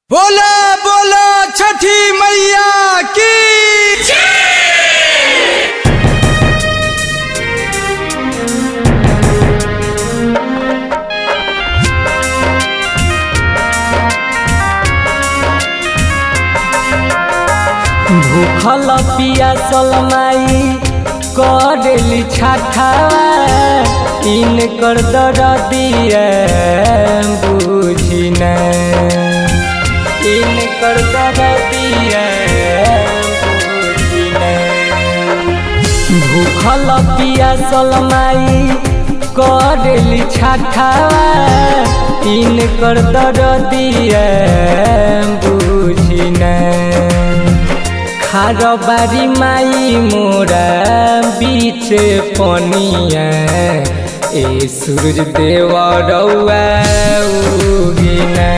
बोला बोला छठी मैया की भूखल पियासल माई करेली छाठावा इनकर दरदिया बुझी न इनकर दरदिया बुझी न भूखल पियासल माई करेली छाठावा इनकर दरदिया बुझी न खार बारी माई मोरा बीच पनिया ए सूरज देव रौआ उगिना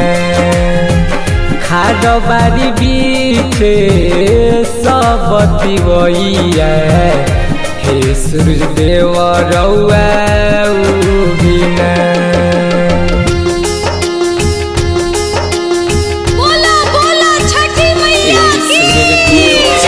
खार बारी बीच सब तिवैया हे सूरज देव रौआ उगिना बोला बोला छठी मैया की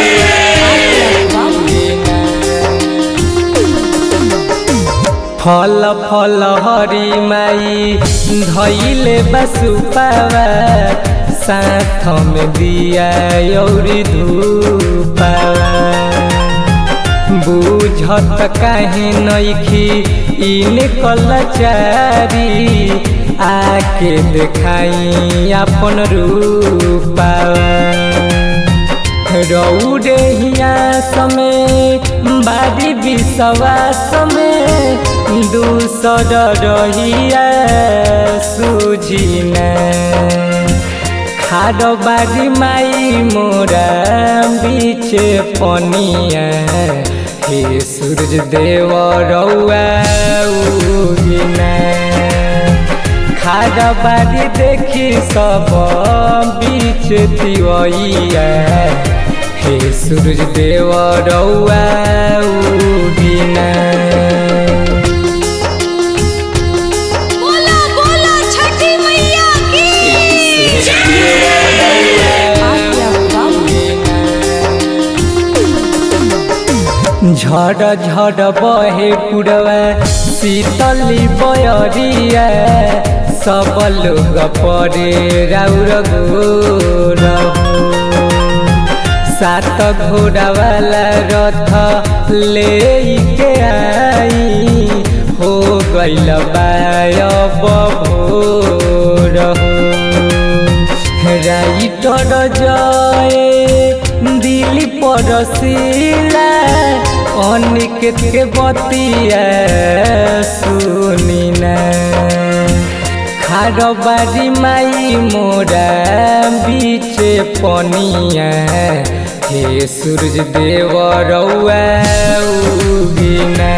फल फल हरी माई धैले बसुपावा साथ में दिया औरी धूपावा बुझत काहे नइखी इन कलचारी आके देखाई अपन रूपावा रौरे हिया समय बारी विश्वास में दूसर रहिया सुझिन खार बारी माई मोरा बीच पनिया हे सूरज देव रौआ उगिना खार बारी देखी सब बीच तिवैया हे सूरज देव रौआ उगिना बोला बोला छठी मैया की झड़ झड़ बहे पुरवा शीतली बयरिया सब लोग परे राउर गोर सात घोड़ा वाला रथ ले के आई हो गइल बायब भोर हो राइटर जय दिली परसिला अनिकेत के बतिया सुनिना खार बारी माई मोरा बीच पनिया हे सूरज देव रौआ उगिना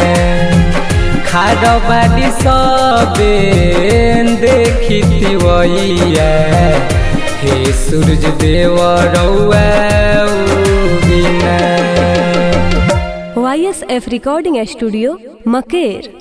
खार बारी सबे देखी तिवैया हे सूरज देव रौआ उगिना Y S F recording studio Maker